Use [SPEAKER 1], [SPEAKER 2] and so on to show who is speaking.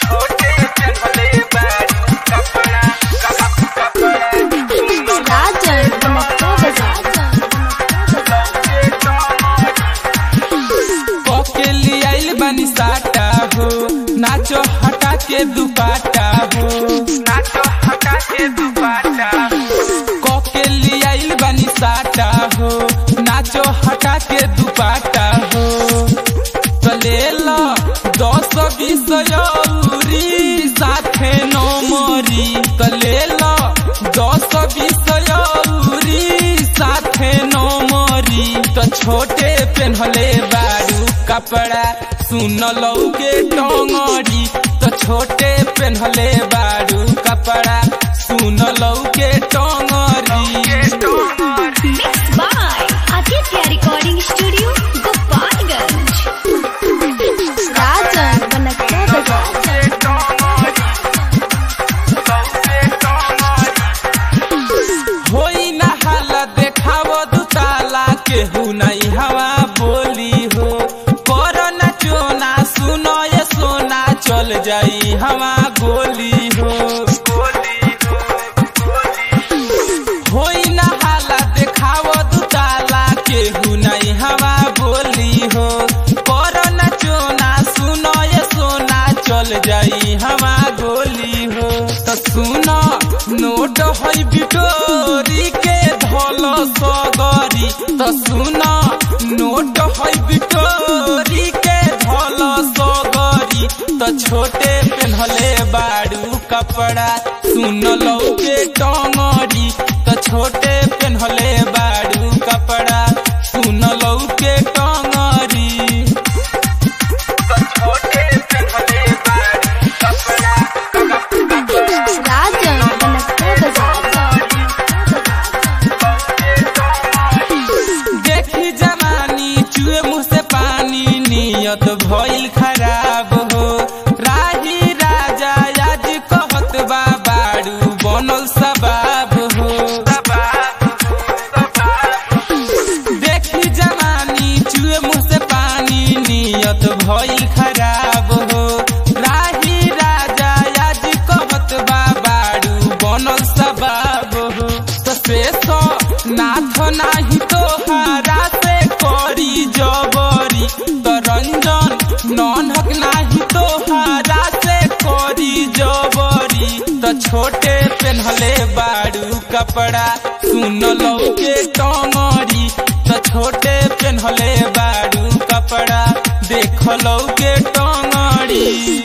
[SPEAKER 1] Rajan Banakta
[SPEAKER 2] के लियाइल बानी साटा हो नाचो हटा के दुपाटा हो नाचो हटा के दुपाटा हो के लियाइल बानी साटा हो नाचो हटा के दुपाटा हो चले लो दस बीस यौरी साथे नौ मोरी चले लो दस बीस यौरी साथे नौ मोरी तो छोटे पेन्हले बारू कपड़ा सुन लो के टोंगरी तो छोटे पेन्हले बारू कपड़ा सुन लो के टोंगरी
[SPEAKER 1] Mixed by Aditya Recording Studio, Gopalganj. Rajan Banakta
[SPEAKER 2] होई ना हाला देखाव दुताला केहू नहीं हवा बोली हो कर न चोना सुनो ये सोना चल जाई हवा गोली हो होई ना हाला देखाव दुताला केहू नहीं हवा बोली हो कर न चोना सुनो ये सोना चल जाई हवा गोली हो तो सुनो नोट है बिटोरी के धल सगरी तो सुनो नोट है बिटोरी के धल सगरी तो छोटे पेन्हले बारू कपड़ा सुन लो के टंगरी तो छोटे पेन्हले बारू कपड़ा सुन लो के टंगरी
[SPEAKER 1] Rajan Banakta
[SPEAKER 2] देखी जवानी चुए मुँह से पानी नियत भइल खराब हो राही राजा आज कहत बा बारू बनल सबाब हो देखी जवानी चुए मुँह से पानी नियत भइल खराब हो राही राजा आज कहत बा बारू बनल सबाब हो तो से तो नाथ नाही तो हारा से करी जबरी तो रंजन ननहक नाही तो हारा से करी जबरी तो छोटे पेन्हले बारू कपड़ा सुन लो के टंगरी तो छोटे पेन्हले बारू कपड़ा देख लो के टंगरी